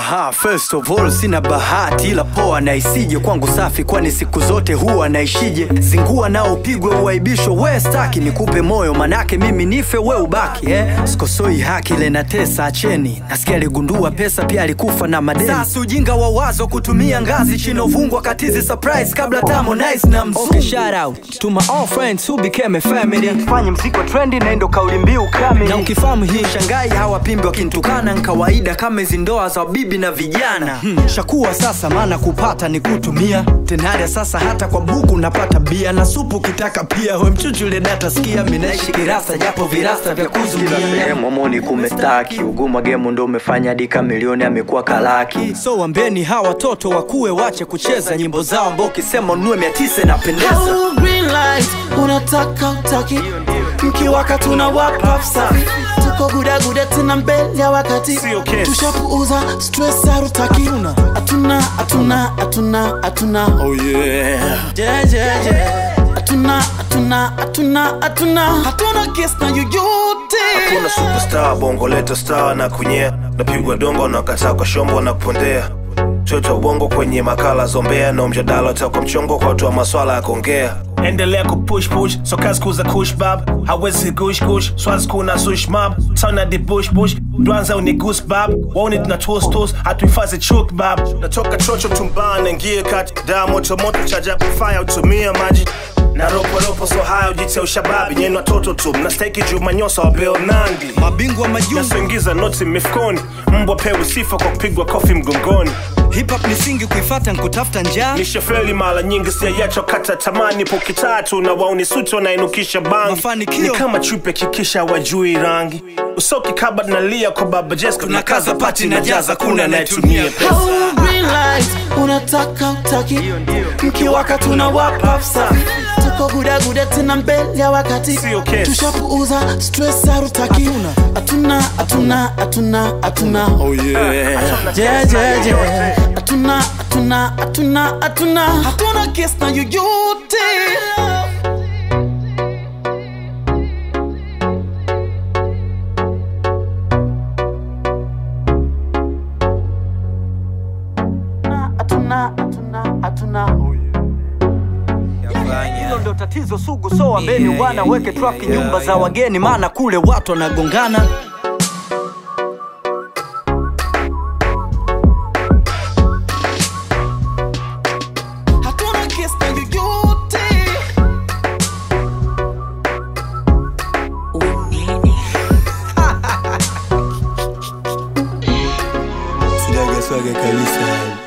Aha, first of all sina bahati ila poa na isije kwangu safi, kwani siku zote huwa naishije. Zingua nao upigwe uaibisho, we staki nikupe moyo, manake mimi nife we ubaki eh? Sikosoi haki ile na tesa, acheni. Nasikia aligundua pesa pia alikufa na madeni. Sasa ujinga wa wazo kutumia ngazi chinovungwa katizi surprise kabla tamo nice na mzungu. Okay, shout out to my all friends who became a family. Fanye mziki wa trendi na ndo kauli mbiu kamili. Na ukifahamu hii shangai hawapimbi wakinitukana ni kawaida kama hizi ndoa za bibi na vijana. Hmm. Shakuwa sasa maana kupata ni kutumia. Tenaria sasa hata kwa buku napata bia na supu kitaka pia. We mchuchule data sikia mimi naishi kirasa japo virasa vya kuzuia. Eh, momoni kumestaki uguma gemu ndo umefanya hadi kamilioni amekuwa kalaki. So wambeni hawa watoto wakuwe wache kucheza nyimbo zao ambao ukisema ununue mia tisa inapendeza. Hello, green light unataka utaki mkiwaka tuna wapa safi tuko gudaguda tena mbele ya wakati Sio kesi. tushapuuza stress harutaki hatuna hatuna hatuna hatuna Oh yeah. yeah, yeah, yeah. hatuna hatuna hatuna hatuna hatuna kes na yoyote Kuna superstar bongo leta star na kunyea napigwa dongo na kataa kwa shombo na kupondea choto bongo kwenye makala zombea na mjadala utakwa mchongo kwa watu wa maswala ya kuongea endelea kupush push so kazi kuza kush bab hawezi gush gush swazi kuna sush mab tana di bush bush dwanza uni goose bab waone tuna toast toast hatuhifadhi chuk bab natoka chocho tumbane ngie kati daa moto moto chaja fire utumia maji na ropo ropo so haya ujite ushababi nyeni watoto tu mnastahiki juu manyosa wa Bill Nandi Mabingwa majungu nasoingiza noti mifukoni mbwa pewe sifa kwa kupigwa kofi mgongoni hip hop ni singi kuifata nkutafuta njaa. nishafeli mara nyingi siayacho kata tamani poki tatu na wauni suti wanainukisha bangi Mafanikio. ni kama chupe kikisha wajui rangi usoki kaba nalia kwa baba Jessica Tunakaza pati na jaza, kuna anayetumia pesa. Hello, green light unataka utaki mkiwaka tuna wapa safi tuko gudaguda tena mbele ya wakati Sio kesi. tushapuuza stress harutaki hatuna hatuna hatuna hatuna oh yeah yeah, yeah, yeah. hatuna hatuna hatuna hatuna hatuna kes na yoyote hatuna hatuna hatuna Hilo ndo tatizo sugu, so wambeni wana weke trafiki nyumba za wageni, maana kule watu wanagongana. hatuna kes na yoyote Sidaga swaga kabisa.